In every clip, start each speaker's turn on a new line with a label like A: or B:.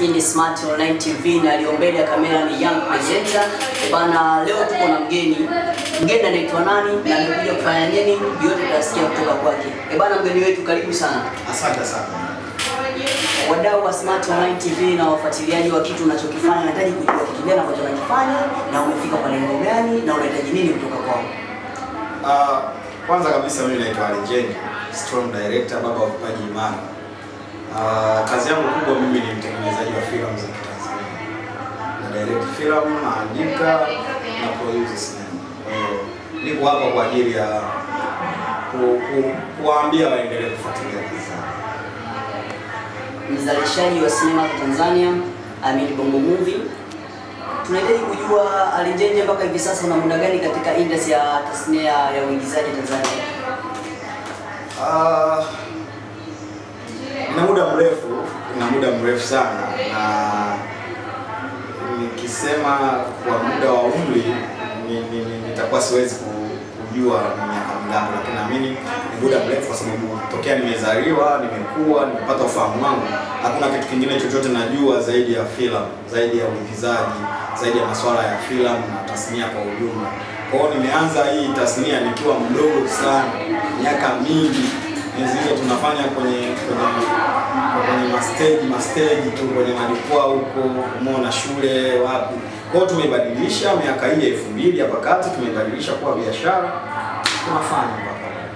A: Hii ni Smart Online TV na aliyo mbele ya kamera ni Young Presenter. Eh bana, leo tuko na mgeni. Mgeni anaitwa nani na amekuja kufanya nini? Yote tutasikia kutoka kwake. Eh bana, mgeni wetu karibu sana.
B: Asante sana.
A: Wadau wa Smart Online TV na wafuatiliaji wa kitu unachokifanya, nahitaji kujua kitu gani ambacho unakifanya na umefika kwa lengo gani na unahitaji nini kutoka kwao.
B: Uh, kwanza kabisa mimi naitwa Ali Njengi, Strong Director, baba wa vipaji imara. Uh, kazi yangu kubwa mimi ni mtengenezaji wa filamu za Kitanzania. Na direct filamu, naandika na produce sinema. Kwa hiyo niko hapa kwa ajili ya ku, ku, kuwaambia waendelee kufuatilia kazi zangu.
A: Mzalishaji wa sinema za Tanzania, Amin Bongo Movie. Tunahitaji kujua Ali Njenje, mpaka hivi sasa una muda gani katika industry ya tasnia ya uigizaji Tanzania?
B: Ah, nina muda mrefu, nina muda mrefu sana na nikisema kwa muda wa umri ni- ni- ni- nitakuwa siwezi ku- kujua ni miaka mingapi, lakini naamini ni muda mrefu, kwa sababu tokea nimezaliwa, nimekuwa, nimepata ufahamu wangu, hakuna kitu kingine chochote najua zaidi ya filamu, zaidi ya uigizaji, zaidi ya masuala ya filamu na tasnia kwa ujumla. Kwa hiyo nimeanza hii tasnia nikiwa mdogo sana, miaka mingi enzi hizo tunafanya kwenye kwenye kwenye mastage mastage tu kwenye majukwaa huko, umeona shule wapi. Kwa hiyo tumeibadilisha miaka hii ya elfu mbili hapa kati, tumeibadilisha kuwa biashara, tunafanya mpaka leo.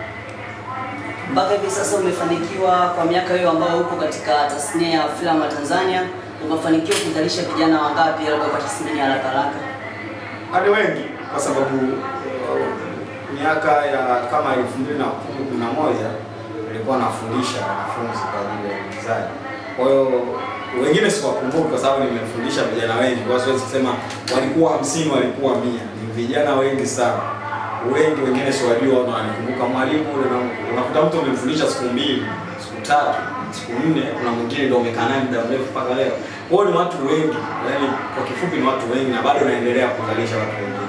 A: Mpaka hivi sasa umefanikiwa kwa miaka hiyo ambayo upo katika tasnia ya filamu ya Tanzania, umefanikiwa kuzalisha vijana wangapi, labda kwa tathmini ya haraka haraka?
B: hadi wengi kwa sababu uh, miaka ya kama elfu mbili na kumi kumi na moja nilikuwa nafundisha wanafunzi kwa ajili ya uigizaji. Kwa hiyo wengine siwakumbuki kwa sababu nimefundisha vijana wengi, kwa hiyo siwezi kusema walikuwa hamsini, walikuwa mia. Ni vijana wengi sana, wengi wengine siwajua, wana wananikumbuka mwalimu ule, na- unakuta mtu umemfundisha siku mbili, siku tatu, siku nne, kuna mwingine ndio umekaa naye muda mrefu mpaka leo. Kwa hiyo ni watu wengi, yaani kwa kifupi ni watu wengi, na bado naendelea kuzalisha watu wengine.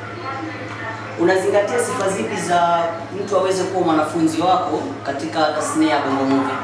A: Unazingatia sifa zipi za mtu aweze kuwa mwanafunzi wako katika tasnia ya Bongo Movie?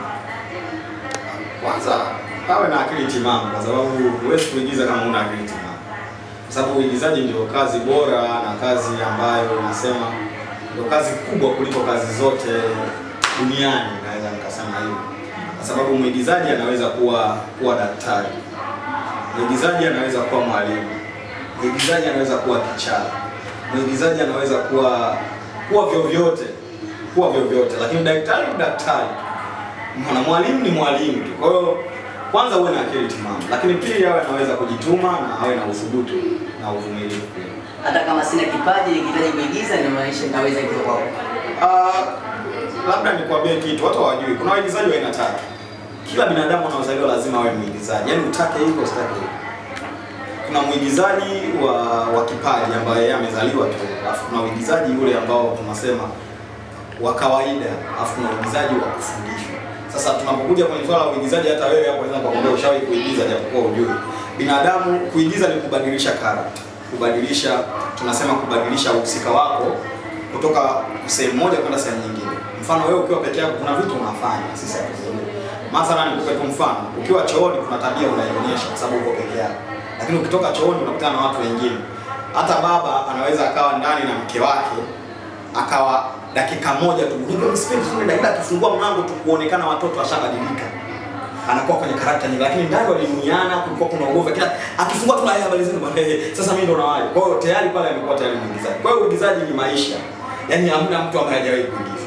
B: Kwanza awe na akili timamu, kwa sababu huwezi kuigiza kama una akili timamu, kwa sababu uigizaji ndio kazi bora na kazi ambayo unasema ndio kazi kubwa kuliko kazi zote duniani, naweza nikasema hivyo, kwa sababu mwigizaji anaweza kuwa kuwa daktari, mwigizaji anaweza kuwa mwalimu, mwigizaji anaweza kuwa kichaa, mwigizaji anaweza kuwa kuwa vyovyote, kuwa vyovyote, lakini daktari ni daktari Mwana mwalimu ni mwalimu tu. Kwa hiyo kwanza uwe na akili timamu, lakini pili awe anaweza kujituma na awe na uthubutu na uvumilivu pia.
A: Hata kama sina kipaji nikihitaji kuigiza, inamaanisha ninaweza hivyo kwako.
B: Ah, labda nikwambie kitu watu hawajui, kuna waigizaji wa aina tatu. Kila binadamu anaozaliwa lazima awe mwigizaji, yaani utake hiko usitake hiko. Kuna mwigizaji wa wa kipaji ambaye yeye amezaliwa tu, alafu kuna uigizaji yule ambao tunasema wa kawaida, alafu kuna uigizaji wa kufundishwa. Sasa tunapokuja kwenye swala la uigizaji, hata wewe hapo unaweza kukwambia ushawahi kuigiza japokuwa hujui. Binadamu kuigiza ni kubadilisha character, kubadilisha tunasema kubadilisha uhusika wako kutoka sehemu moja kwenda sehemu nyingine. Mfano wewe ukiwa peke yako kuna vitu unafanya, sisi hatuzijui. Mathalan nikupe tu mfano, ukiwa chooni kuna tabia unaionyesha kwa sababu uko peke yako. Lakini ukitoka chooni unakutana na watu wengine. Hata baba anaweza akawa ndani na mke wake akawa dakika moja tu ndio sipendi sana dakika akifungua mlango tu kuonekana watoto washabadilika anakuwa kwenye karakta nyingi lakini ndani walimuniana kulikuwa kuna ugomvi kila akifungua tu haya habari zenu bwana eh, sasa mimi ndo nawaje kwa hiyo tayari pale amekuwa tayari mwigizaji kwa hiyo uigizaji ni maisha yaani hamna mtu ambaye hajawahi kuigiza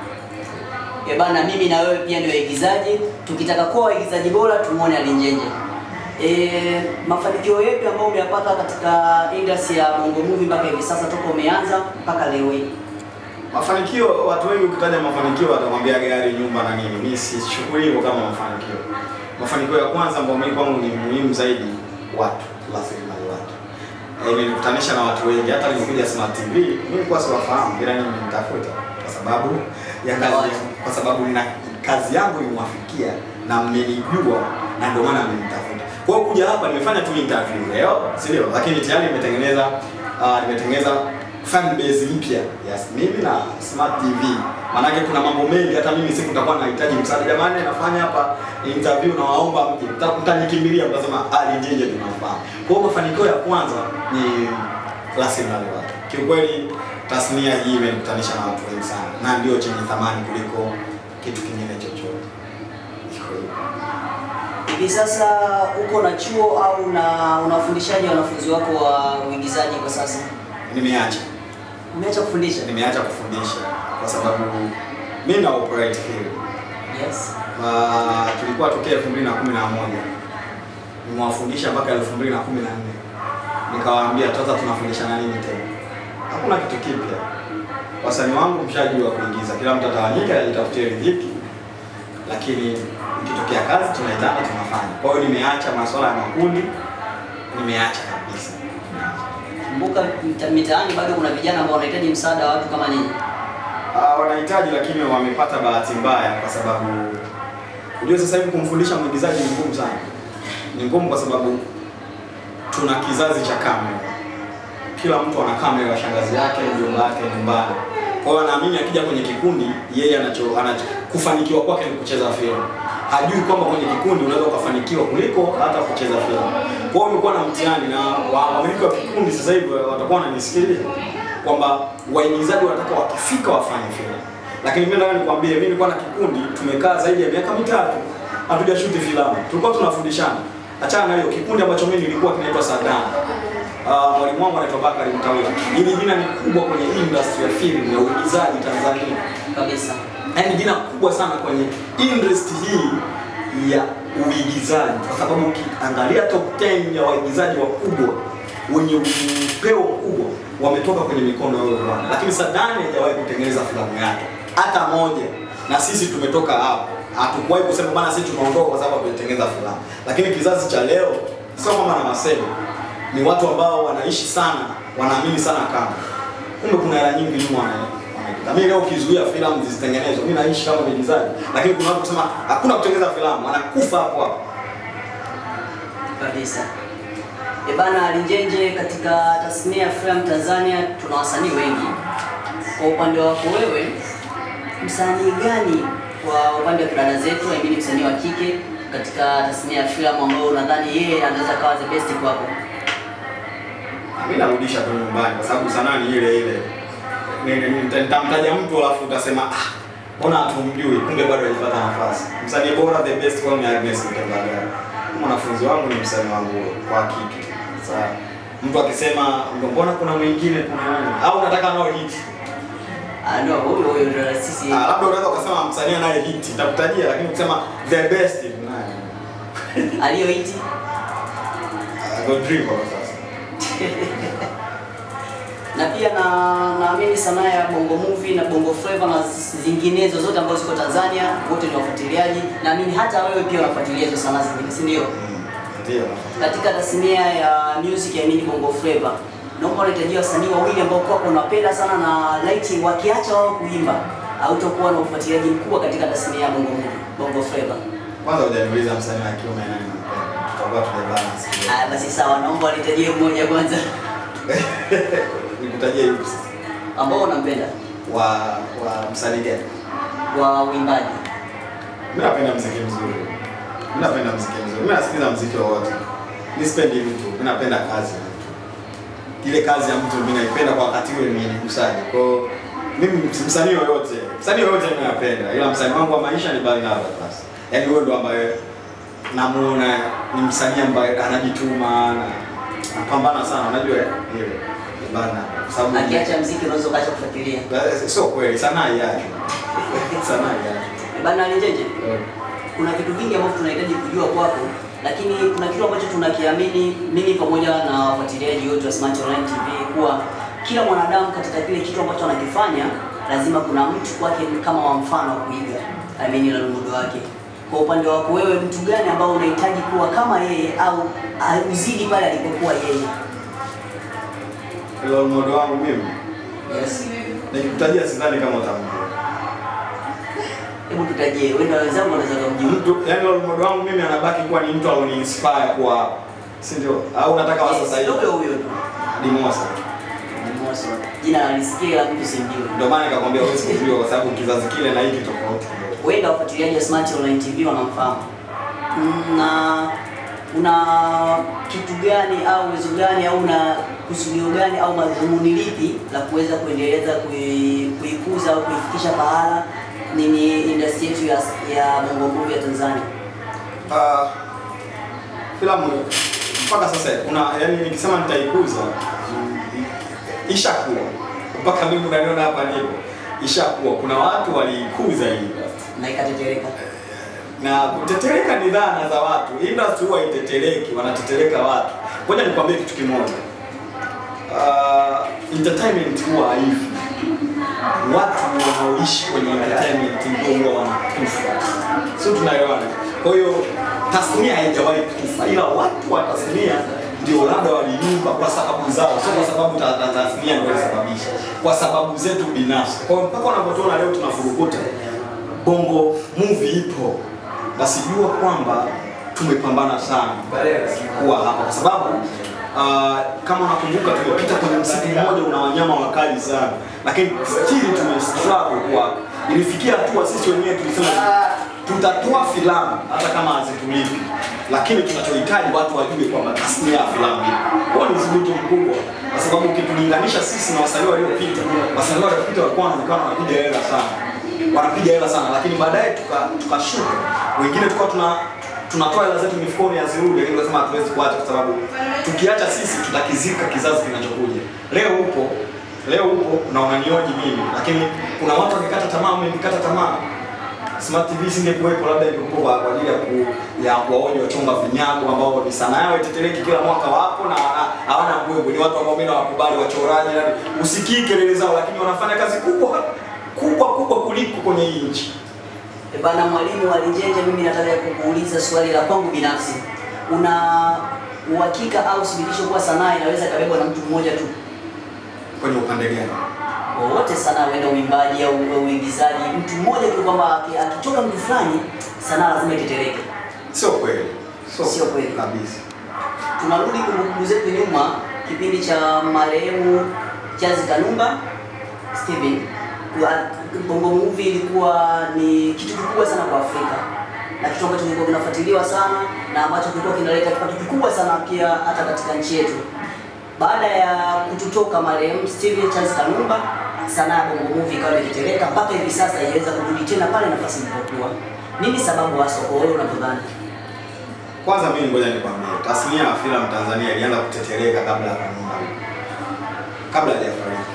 A: Eh bana, mimi na wewe pia ni waigizaji. Tukitaka kuwa waigizaji bora, tumuone Ali Njenje. E, mafanikio yepi ambayo umeyapata katika industry ya Bongo Movie mpaka hivi sasa toka umeanza mpaka leo hii?
B: mafanikio watu wengi ukitaja mafanikio watakwambia gari nyumba na nini mimi sishughuli hivyo kama mafanikio mafanikio ya kwanza ambayo mimi kwangu ni muhimu zaidi watu rasilimali watu Eh, imenikutanisha na watu wengi hata nilikuja Smart TV mimi nilikuwa siwafahamu ila nimemtafuta kwa sababu ya kazi yangu kwa sababu na kazi yangu imwafikia na mmenijua na ndio maana mmenitafuta kwa hiyo kuja hapa nimefanya tu interview leo si ndio lakini tayari nimetengeneza uh, nimetengeneza fan base mpya yes, mimi na Smart TV Maanake kuna mambo mengi, hata mimi siku nitakuwa nahitaji msaada. Jamani, nafanya hapa interview na waomba mje, Mta- mtanikimbilia, mtasema Ali Njenje tunafahamu. Kwa hiyo mafanikio ya kwanza ni rasilimali watu. Kiukweli tasnia hii imenikutanisha na watu wengi sana, na ndio chenye thamani kuliko kitu kingine chochote. Iko hivyo.
A: Hivi sasa uko na chuo au na unafundishaji wanafunzi wako wa uigizaji kwa sasa?
B: Nimeacha
A: Umeacha kufundisha?
B: nimeacha kufundisha kwa sababu mimi na operate field
A: Yes.
B: Uh, tulikuwa tokea 2011 nimewafundisha mpaka 2014 nikawaambia sasa tunafundishana nini tena hakuna kitu kipya wasanii wangu mshajua kuigiza kila mtu atawanyika ajitafutie riziki lakini ikitokea kazi tunaitana tunafanya kwa hiyo nimeacha masuala ya makundi nimeacha kabisa
A: Kumbuka mita- mitaani bado kuna vijana ambao wanahitaji msaada wa watu kama ninyi.
B: Uh, wanahitaji lakini wamepata bahati mbaya kwa sababu unajua sasa hivi kumfundisha mwigizaji ni ngumu sana. Ni ngumu kwa sababu tuna kizazi cha kamera. Kila mtu ana kamera ya shangazi yake, mjomba wake nyumbani. Kwa hiyo anaamini akija kwenye kikundi yeye anacho, anacho kufanikiwa kwake ni kucheza filamu. Hajui kwamba kwenye kikundi unaweza ukafanikiwa kuliko hata kucheza filamu. Kwa hiyo umekuwa na mtihani na wa- wamiliki wa kikundi sasa hivi watakuwa wananisikiliza kwamba waigizaji wanataka wakifika wafanye filamu. Lakini mimi nataka nikwambie, mimi nilikuwa na kikundi tumekaa zaidi ya miaka mitatu hatujashuti filamu, tulikuwa tunafundishana. Achana na hiyo kikundi ambacho mimi nilikuwa kinaitwa Sadana. Uh, mwalimu wangu anaitwa Bakari Mtawila. Hili jina ni kubwa kwenye industry ya film ya uigizaji Tanzania
A: Kabisa.
B: yaani jina kubwa sana kwenye industry hii ya uigizaji, kwa sababu ukiangalia top 10 ya waigizaji wakubwa wenye upeo mkubwa wametoka kwenye mikono ya huyo bwana, lakini Sadani hajawahi kutengeneza filamu yake hata moja, na sisi tumetoka hapo. Hatukuwahi kusema bana, sisi tumeondoka kwa sababu hatujatengeneza filamu, lakini kizazi cha leo sio kama na masemo, ni watu ambao wanaishi sana, wanaamini sana kama kumbe kuna hela nyingi nyuma wana- wanaikuta. Mimi leo ukizuia filamu zisitengenezwe, mimi naishi kama mwigizaji, lakini kuna watu kusema hakuna kutengeneza filamu, wanakufa hapo hapo.
A: Kabisa. E bana Linjenje, katika tasnia ya filamu Tanzania tuna wasanii wengi. Kwa upande wako wewe, msanii gani kwa upande wa kidada zetu, I mean msanii wa kike katika tasnia ya filamu ambao unadhani yeye anaweza kawa the best kwako?
B: Mimi narudisha tu nyumbani kwa sababu sanaa ni ile ile. Ni- ni- nita- Nitamtaja mtu alafu utasema ah, mbona hatumjui, kumbe bado hajapata nafasi. Msanii bora the best kwangu ni Agnes Mtembagala. Mwanafunzi wangu ni msanii wangu kwa kike. Sasa mtu akisema mbona kuna mwingine kuna nani? Au unataka nao hit?
A: Ah, no, huyo huyo ndio sisi.
B: Ah, labda unaweza ukasema msanii anaye hit, nitakutajia lakini ukisema the best ni nani?
A: aliyoiti
B: Ah, Godrivo kwa sasa.
A: na pia na naamini sanaa ya bongo movie na bongo flava na zinginezo zote ambazo ziko Tanzania, wote ni wafuatiliaji. Naamini hata wewe pia unafuatilia hizo sanaa zingine, si ndio?
B: Mm, Ndio.
A: Katika tasnia ya music ya mini bongo flava, naomba unahitajia wasanii wawili ambao kwako unapenda sana na laiti wakiacha wao kuimba hautakuwa na ufuatiliaji mkubwa katika tasnia ya bongo movie, bongo flava.
B: Kwanza hujaniuliza msanii wa kiume nani nampenda. Tutakuwa tumebalance.
A: Haya basi sawa, naomba unitajie mmoja kwanza
B: Nikutajie yupi sasa?
A: ambao unampenda
B: Wa wa msanii gani?
A: wa uimbaji.
B: Mimi napenda muziki mzuri. Mimi napenda muziki mzuri. Mimi nasikiliza muziki wowote. Mimi sipendi mtu, mimi napenda kazi ya mtu. Ile kazi ya mtu mimi naipenda kwa wakati ule mwenye nikusaji. Kwa hiyo mimi msanii yoyote, msanii yoyote mimi napenda. Ila msanii wangu wa maisha ni Barnaba basi. Yaani huyo ndo ambaye namuona ni msanii ambaye anajituma na anapambana sana, unajua eh? Ile bana. Kwa sababu
A: Akiacha mziki unaweza ukaacha kufuatilia.
B: sio kweli, sanaa yake. Sanaa yake.
A: Bana Linjenje, kuna vitu vingi ambavyo tunahitaji kujua kwako, lakini kuna kitu ambacho tunakiamini mimi pamoja na wafuatiliaji wote wa Smart Online TV kuwa kila mwanadamu katika kile kitu ambacho anakifanya lazima kuna mtu kwake kama wa mfano wa kuiga, I mean na mundo wake. Kwa upande wako wewe, mtu gani ambao unahitaji kuwa kama yeye au au uzidi pale alipokuwa yeye?
B: Role model wangu mimi
A: Yes.
B: nikikutajia sidhani kama utamjua.
A: Hebu tutajie, wewe na wenzangu wanaweza kumjua.
B: Mtu yani role model wangu mimi anabaki kuwa ni mtu alioni inspire kwa si ndio? Au unataka wa sasa hivi?
A: Huyo huyo tu.
B: Dimosa.
A: Anderson. Jina nalisikia la mtu simjui.
B: Ndio maana nikakwambia huwezi kujua kwa sababu kizazi kile na hiki tofauti kidogo.
A: Wengi wafuatiliaji wa Smart Online TV wanamfahamu. Mm, Na una kitu gani au uwezo gani au una kusudio gani au madhumuni lipi la kuweza kuendeleza kui- kuikuza au kuifikisha pahala nini industry yetu ya, ya bongo movie ya Tanzania?
B: Ah, filamu mpaka sasa kuna yani nikisema nitaikuza mm, ishakuwa mpaka mimi unaniona hapa nipo ishakuwa kuna watu waliikuza hii
A: Na ikatetereka.
B: na kutetereka ni dhana za watu. Industry huwa itetereki, wanatetereka watu. Ngoja nikwambie kitu kimoja. Uh, entertainment huwa haifi. Watu wanaoishi kwenye entertainment ndio huwa wanakufa, sio? Tunaelewana? Kwa hiyo tasnia haijawahi kufa, ila watu wa tasnia ndio labda waliumba kwa sababu zao, sio kwa sababu ta- ta- tasnia ndio ilisababisha, kwa sababu zetu binafsi. Kwa hiyo mpaka unapotuona leo tunafurukuta bongo movie ipo, basi jua kwamba tumepambana sana kuwa hapa, kwa sababu uh, kama unakumbuka tumepita kwenye msitu mmoja una wanyama wakali sana, lakini still tume struggle kwa ilifikia hatua sisi wenyewe tulisema tutatoa filamu hata kama hazitulipi, lakini tunachohitaji watu wajue kwamba tasnia ya filamu ipo. Huo ni uzito mkubwa, kwa sababu ukitulinganisha sisi na wasanii waliopita, wasanii waliopita walikuwa wanaonekana wanapiga hela sana wanapiga hela sana, lakini baadaye tuka- tukashuka, wengine tukawa tuna tunatoa hela zetu mifukoni hazirudi, lakini tunasema hatuwezi kuacha kwa sababu tukiacha sisi tutakizika kizazi kinachokuja. Leo upo leo upo na unanioji mimi, lakini kuna watu wakikata tamaa, umenikata tamaa Smart TV singekuwepo, labda ingekuwa kwa kwa ajili ya ku, ya kuwaonya wachonga vinyago ambao ni sanaa yao itetereki kila mwaka wapo na hawana- hawana mbwembwe. Ni watu ambao mimi nawakubali, wachoraji, yani usikii kelele zao, lakini wanafanya kazi kubwa kubwa kubwa kuliko kwenye hii nchi.
A: E bana, mwalimu wa Linjenje, mimi nataka kukuuliza swali la kwangu binafsi. Una uhakika au thibitisho kuwa sanaa inaweza ikabebwa na mtu mmoja tu?
B: Kwenye upande gani?
A: Wowote sanaa, huenda uimbaji au au uigizaji, mtu mmoja tu, kwamba aki- akitoka mtu fulani sanaa lazima itetereke.
B: Sio kweli,
A: Sio kweli.
B: kabisa.
A: Tunarudi kumbukumbu zetu nyuma, kipindi cha marehemu Charles Kanumba Steven. Kwa- Bongo Movie ilikuwa ni kitu kikubwa sana kwa Afrika na kitu ambacho kilikuwa kinafuatiliwa sana na ambacho kilikuwa kinaleta kipato kikubwa sana pia hata katika nchi yetu. Baada ya kututoka marehemu Steven Charles Kanumba, sanaa ya Bongo Movie ikawa ikitereka mpaka hivi sasa haiweza kurudi tena pale nafasi ilipokuwa. Nini sababu hasa kwa wewe unavyodhani?
B: Kwanza mimi ngoja nikwambie, tasnia ya filamu Tanzania ilianza kutetereka kabla ya Kanumba, kabla hajafariki.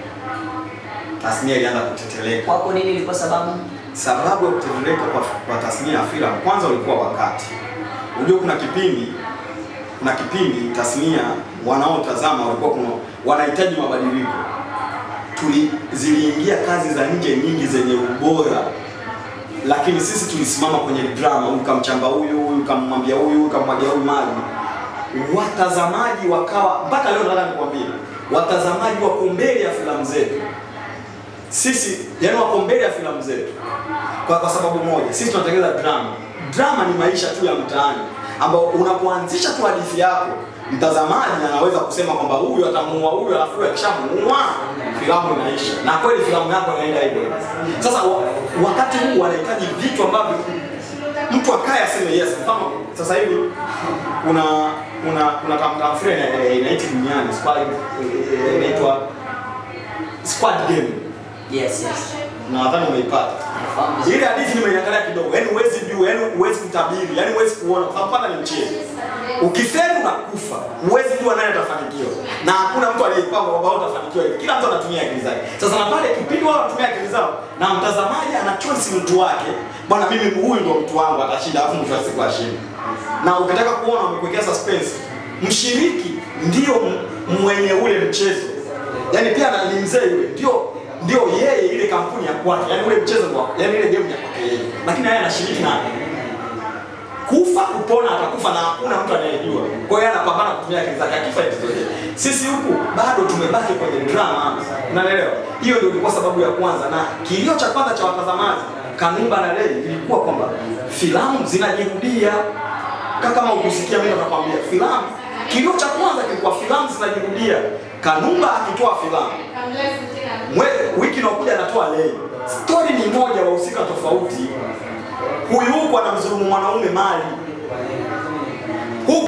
B: Tasnia ilianza kutetereka.
A: Kwako nini ilikuwa sababu?
B: Sababu ya kutetereka kwa, kwa tasnia ya filamu, kwanza ulikuwa wakati. Unajua kuna kipindi kuna kipindi tasnia wanaotazama walikuwa kuna wanahitaji mabadiliko. Tuli ziliingia kazi za nje nyingi zenye ubora, lakini sisi tulisimama kwenye drama, huyu kamchamba huyu, huyu kammwambia huyu, huyu kamwagia huyu maji. Watazamaji wakawa mpaka leo, nataka nikwambie, watazamaji wako mbele ya filamu zetu sisi yani wako mbele ya filamu zetu kwa, kwa sababu moja, sisi tunatengeneza drama. Drama ni maisha tu ya mtaani, ambao unapoanzisha tu hadithi yako, mtazamaji anaweza kusema kwamba huyu atamuua huyu, alafu huyu akishamuua filamu inaisha, na kweli filamu yako inaenda hivyo. Sasa wa, wakati huu wanahitaji vitu ambavyo mtu akaye aseme yes. Mfano sasa hivi kuna kuna kuna tamtafsiri inaitwa duniani squad eh, inaitwa squad game
A: Yes, yes.
B: nadhani umeipata
A: Nafahamu vizuri.
B: ile hadithi nimeiangalia kidogo, yani huwezi jua, yani huwezi kutabiri, yani huwezi kuona, kwa sababu kwanza ni mchezo. Ukifeli unakufa, huwezi jua nani atafanikiwa, na hakuna mtu aliyepanga kwamba wewe utafanikiwa hivi. Kila mtu anatumia akili zake. Sasa na pale kipindi wao wanatumia akili zao, na mtazamaji ana choice mtu wake, bwana, mimi huyu ndo mtu wangu atashinda, alafu mwisho wa siku ashinde. Na ukitaka kuona wamekuwekea suspense, mshiriki ndio m- mwenye ule mchezo, yani pia na- ni mzee yule, ndio ndio yeye ile kampuni ya kwake, yani ule mchezo wa yani ile game ya kwake yeye, lakini yeye anashiriki naye kufa kupona, atakufa na hakuna mtu anayejua. Kwa hiyo yeye anapambana kutumia akili zake, akifa itotokea. Sisi huku bado tumebaki kwenye drama, unaelewa? Hiyo ndio ilikuwa sababu ya kwanza, na kilio cha kwanza cha watazamaji Kanumba na Lei ilikuwa kwamba filamu zinajirudia. Kama kama ukusikia mimi nakwambia, filamu kilio cha kwanza kilikuwa filamu zinajirudia. Kanumba akitoa filamu mwe, wiki inayokuja anatoa lei. Stori ni moja, wahusika tofauti. Huyu huku anamdhulumu mwanaume mali huku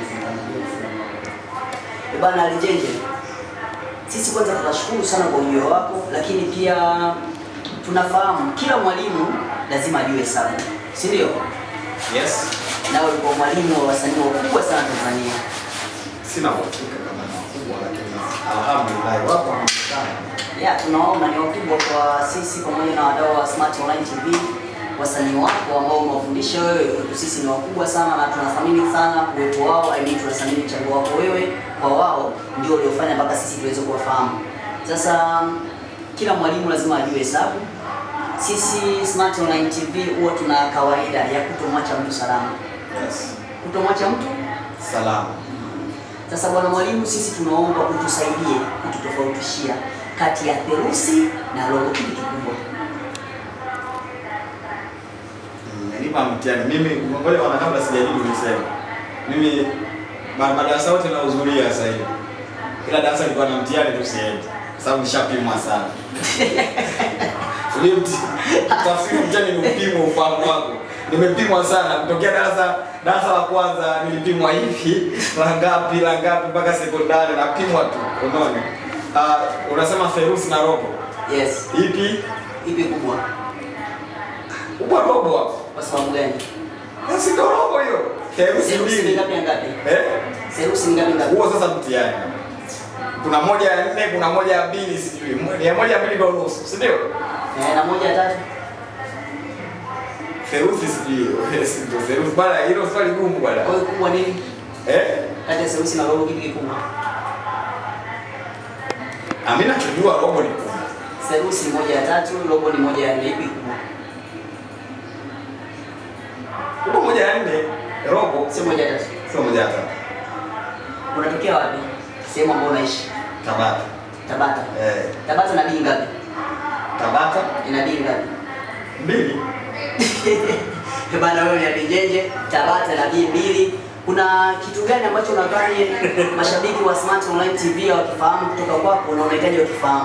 A: Eh, Bana Lijenje, sisi kwanza tunashukuru sana kwa ujio wako, lakini pia tunafahamu kila mwalimu lazima ajue hesabu, si ndio?
B: yes.
A: Nawe ulikuwa mwalimu wa wasanii wakubwa sana Tanzania.
B: Sina uhakika kama ni wakubwa, lakini alhamdulillah wapo wanaonekana.
A: Ya, tunaona ni wakubwa kwa sisi pamoja na wadau wa Smart Online TV. Wasanii wako ambao umewafundisha wewe kwetu sisi ni wakubwa sana na tunathamini sana uwepo wao. I mean, tunathamini mchango wako wewe kwa wao, ndio uliofanya mpaka sisi tuweze kuwafahamu. Sasa kila mwalimu lazima ajue hesabu. Sisi Smart Online TV huwa tuna kawaida ya kutomwacha mtu salama,
B: Yes.
A: kutomwacha mtu
B: Salama.
A: sasa bwana mwalimu, sisi tunaomba utusaidie kututofautishia kati ya therusi na robo, kipi kikubwa?
B: Mmenipa mtihani. Mimi ngoja wana kabla sijajibu niseme. Mimi ma- madarasa yote nahudhuria sasa hivi. Kila darasa nilikuwa na mtihani tu siendi. Kwa sababu nishapimwa sana. Ule mti tafsiri mtihani ni upimo ufahamu wako. Nimepimwa sana kutokea darasa darasa la kwanza nilipimwa hivi la ngapi la ngapi mpaka sekondari napimwa tu. Unaona? Uh, unasema therusi na robo.
A: Yes,
B: Ipi?
A: ipi kubwa?
B: Upo robo hapo.
A: Kwa sababu gani?
B: Si ndo robo hiyo. Therusi
A: Therusi ni
B: mbili.
A: ngapi ya ngapi?
B: Eh?
A: Therusi ni ngapi ngapi?
B: Huo sasa mtihani. Kuna moja ya nne, kuna moja ya mbili sijui. Mo- Ya moja ya mbili ndo nusu, si ndio?
A: Eh, na moja ya tatu?
B: Theruthi sijui. Si ndio theruthi bana, hilo swali gumu bwana.
A: Kwa hiyo kubwa nini?
B: Eh?
A: Kati ya therusi na robo kipi kikubwa?
B: Mimi nachojua robo ni kubwa.
A: Therusi ni moja ya tatu, robo ni moja ya nne, ipi kubwa?
B: Huko moja ya nne, robo
A: Sio moja ya tatu.
B: sio moja ya tatu.
A: Unatokea wapi? Sehemu ambayo unaishi?
B: Tabata.
A: Tabata.
B: Eh,
A: Tabata na bii ngapi?
B: Tabata
A: Ina bii ngapi?
B: mbili.
A: Eh, Bana wewe ni Abijenje, Tabata na bii mbili. Kuna kitu gani ambacho unadhani mashabiki wa Smart Online TV wakifahamu kutoka kwako na unahitaji wakifahamu?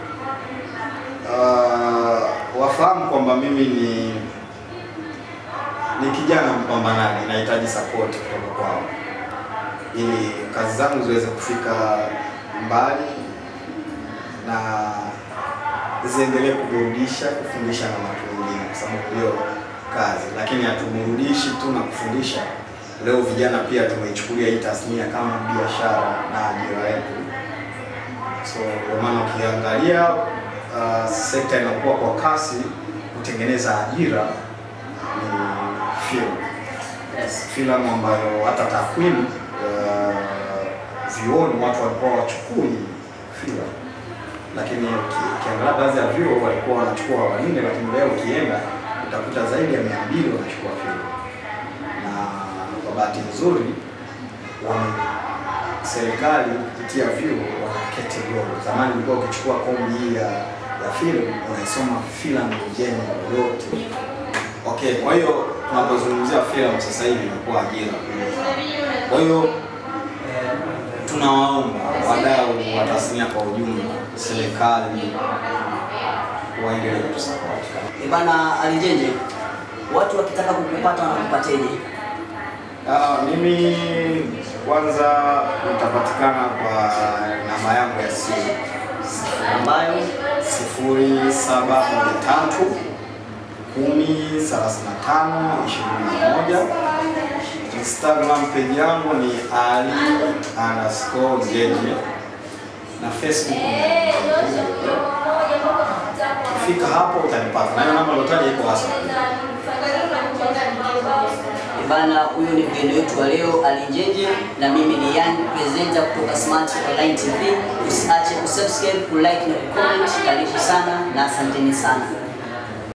B: Uh, wafahamu kwamba mimi ni ni kijana mpambanaji, nahitaji support kutoka kwao ili kazi zangu ziweze kufika mbali na ziendelee kuburudisha, kufundisha na watu wengine, kwa sababu ndio kazi. Lakini hatuburudishi tu na kufundisha. Leo vijana pia tumeichukulia hii tasnia kama biashara na ajira yetu. So ndio maana ukiangalia uh, sekta inakuwa kwa kasi kutengeneza ajira ni film
A: Yes.
B: filamu ambayo hata takwimu uh, vyuoni watu walikuwa wachukui filamu, lakini uki- ukiangalia baadhi ya vyuo walikuwa wanachukua wanne, lakini leo ukienda utakuta zaidi ya mia mbili wanachukua filamu, na kwa bahati nzuri wame serikali kupitia vyuo wana category. Zamani ulikuwa ukichukua kombi hii ya ya filamu unaisoma filamu yenyewe yote. Okay, kwa hiyo tunapozungumzia filamu sasa hivi imekuwa ajira. Kwa hiyo tunawaomba wadau wa tasnia kwa ujumla, serikali waendelee kutusapoti.
A: Eh, Bana Alijenje, watu wakitaka kukupata wanakupateje?
B: Ah, mimi kwanza nitapatikana kwa namba yangu ya simu
A: Ambayo
B: sifuri saba moja tatu kumi thelathini na tano ishirini na moja. Instagram page yangu ni ali underscore jeje na Facebook ni fika hapo utanipata, na hiyo namba nilotaja iko WhatsApp.
A: Eh, bana, huyo ni mgeni wetu wa leo Alijenje, na mimi ni Young presenter kutoka Smart Online TV. Usiache kusubscribe, kulike na kucomment. Karibu sana na asanteni sana.